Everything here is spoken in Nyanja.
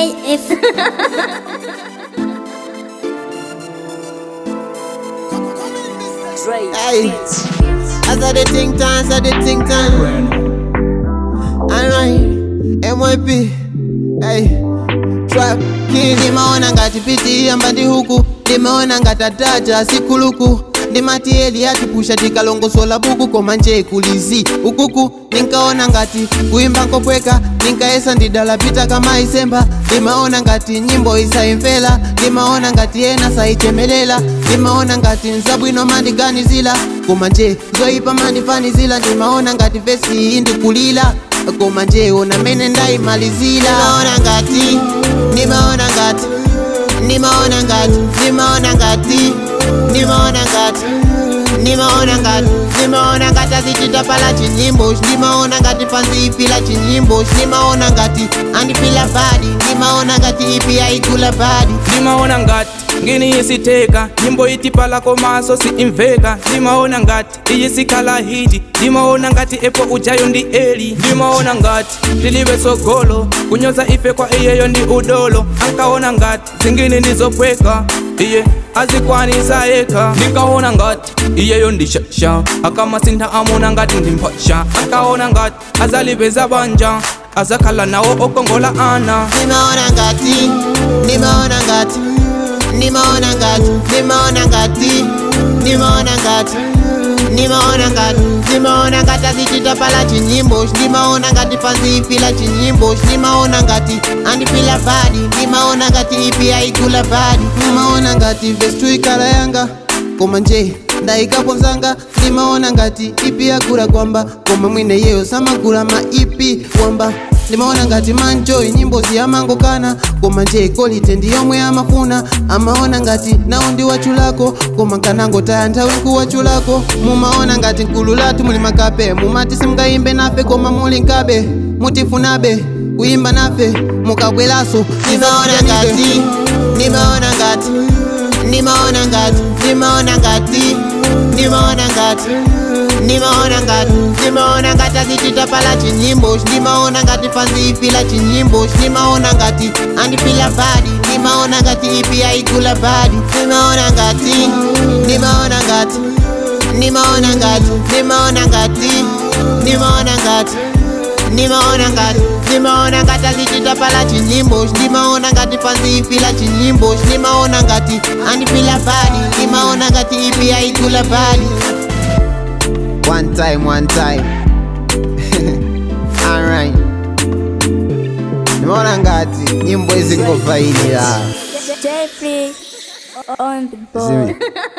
JF. Hey, as I the think time, as I the think time. Alright, MYP. Hey, trap king. Nimeona ngati piti ambati huku, nimeona ngati ataja sikuluku ndimati eli atipusha tikalongosola buku koma nje kulizi ukuku ninkaona ngati kuimba nkopweka ninkaesa ndidala pita kama isemba ndimaona ngati nyimbo isaimfela ndimaona ngati ena saichemelela ndimaona ngati nzabwino mandiganizila koma nje zoipa mandifanizila ndimaona ngati vesi iyi ndikulila koma nje ona mene ndaimalizila ndimaona ngati ndimaona ngati ndimaona ngati ndimaona ngati ndimaona ngati ndimaona ngati ndimaona ngati azichitapala chinyimbo ndimaona ngati panzi ipila chinyimbo ndimaona ngati andipila badi ndimaona ngati ipi yaikula badi ndimaona ngati ngini yisiteka nyimbo itipala komaso si imveka ndimaona ngati iyi sikhala hiti ndimaona ngati epo ujayo ndi eli ndimaona ngati tilibe sogolo kunyoza ife kwa iyeyo ndi udolo ankaona ngati zingine ndizopweka iye azikwanisa eka ndinkaona ngati iyeyo ndishasha akamasintha amona ngati ndimphasha ankaona ngati azalipeza banja azakhala nawo okongola ana ndimaona ngati ndimaona ngati ndimaona ngati ndimaona ngati ndimaona ngati ndimaona ngati ndimaona ngati azichitapala chinyimbo ndimaona ngati panzi ipila chinyimbo ndimaona ngati andipila badi ndimaona ngati ipi yaikula badi ndimaona ngati vestu ikala yanga koma nje ndayikapo mzanga ndimaona ngati ipi yakula kwamba koma mwine yeyo samagula ma ipi wamba ndimaona ngati manjoyi nyimbo ziyamangokana koma nje kolite ndiyomwe amafuna amaona ngati nawo ndi wachulako koma nkanangotaya nthawi nkuwachulako mumaona ngati mkulu lathu muli makape mumati simungayimbe nafe koma muli nkabe mutifunabe kuyimba nafe mukabweraso ndimaona ngati ndimaona ngati ndimaona ngati ndimaona ngati ndimaona ngati ndimaona ngati ndimaona ngati azichitapala chinyimbo ndimaona ngati panzi ipila chinyimbo ndimaona ngati andipila badi ndimaona ngati ipi yaikula badi ndimaona ngati ndimaona ngati ndimaona ngati ndimaona ngati ndimaona ngati ndimaona ngati ndimaona ngati azichitapala chinyimbo ndimaona ngati panzi ipila chinyimbo ndimaona ngati andipila badi ndimaona ngati ipi yaikula badi one time one time alright ndimaona ngati nyimbo izingofailira Jeffrey on the board. Zimi.